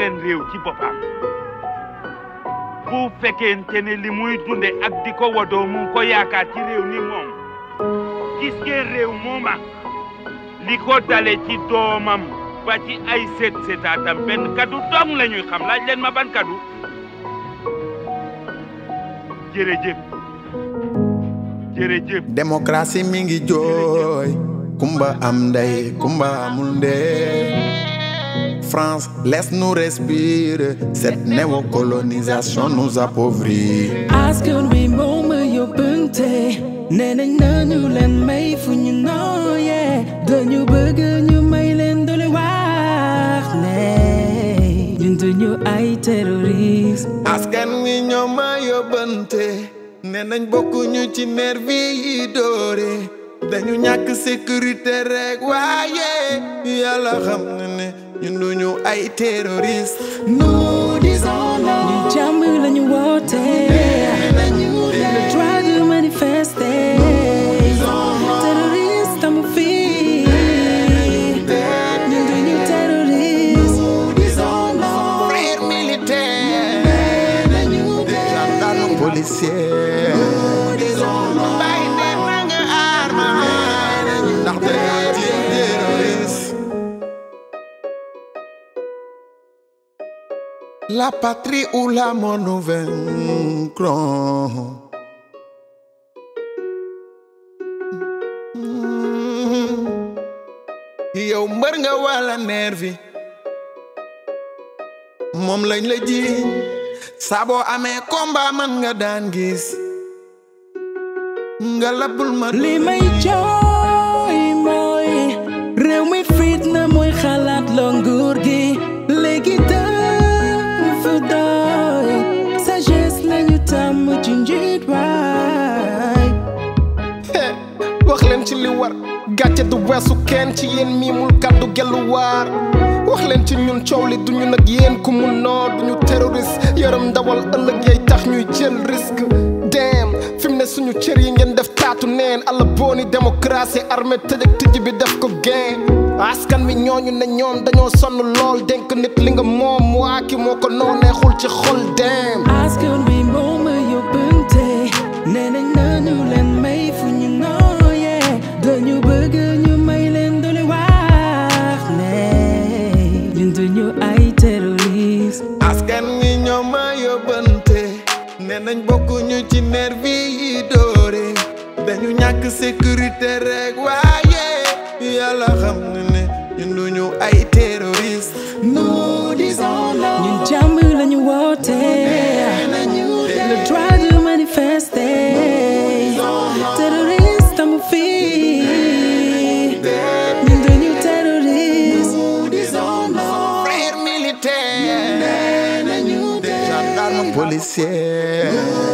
seen réew ci boppam bu fekkente ne li muy dunde ak di ko wodoo mu ngi ko yaakaar ci réew ni moom gis ngeen réew mooma li ko dale ci doomam ba ci ay seet seetaatam benn kaddu dong la ñuy xam laaj leen ma ban kaddu jërëjëf jërëjëf démocratie mi ngi jooy kumba am ndey kumba amul ndey France laisse-nous respirer cette néocolonisation nous appauvrit askan wi moom ma yóbbante nee nañ nañu leen may fu ñu nooyee dañu bëgg ñu may leen doole wax ne ñun duñu ay terroriste askan wi ñoo ma yóbbante nee nañ bokkuñu ci nervi yi doore dañu ñàkk sécurité rek waaye yàlla xam na ne ñun duñu ay terroriste nous disons non ñun jàmm lañu woote le droit de manifester terroriste amu fi ñun duñu terroriste frère militaire gendarme policier bàyyi leen na nga arma ndax dañu ci terroriste La patrie ou la mort nous vaincront. yow mbër nga wala nervi moom lañ la ji saa boo amee combat man nga daan gis nga labul ma li may jooy mooy réew mi fitna mooy xalaat loo nguur gi léegi dafa doy sagesse lañu tàmm ci njiit waay wax leen ci li war gàcce du weesu kenn ci yéen mii mul kàddu gelluwaar wax leen ci ñun coow li duñu nag yéen ku mu noo duñu terroriste yaram ndawal ëllëg yay tax ñuy jël risque dem fi mu ne suñu cër yi ngeen def taatu neen alla booni démocratie armée tëj ak tëj bi def ko gain askan wi ñooñu ne ñoom dañoo sonn lool dénk nit li nga moom waa ki moo ko noo neexul ci xol dem askan wi moo ma yóbbante nee nañ nañu leen may fu ñu nooyee dañu bëgg ñu may leen doole wax ne ñun duñu ay terroriste askan wi ñoo ma yóbbante nee nañ bokkuñu ci nervi yi doore dañu ñàkk sécurité rek waaye yàlla xam na ne ñun duñu ay terroriste nous disons non ñun jàmm lañu woote le droit de manifester terroriste amu fi ñun duñu terroriste frère militaire gendarme policier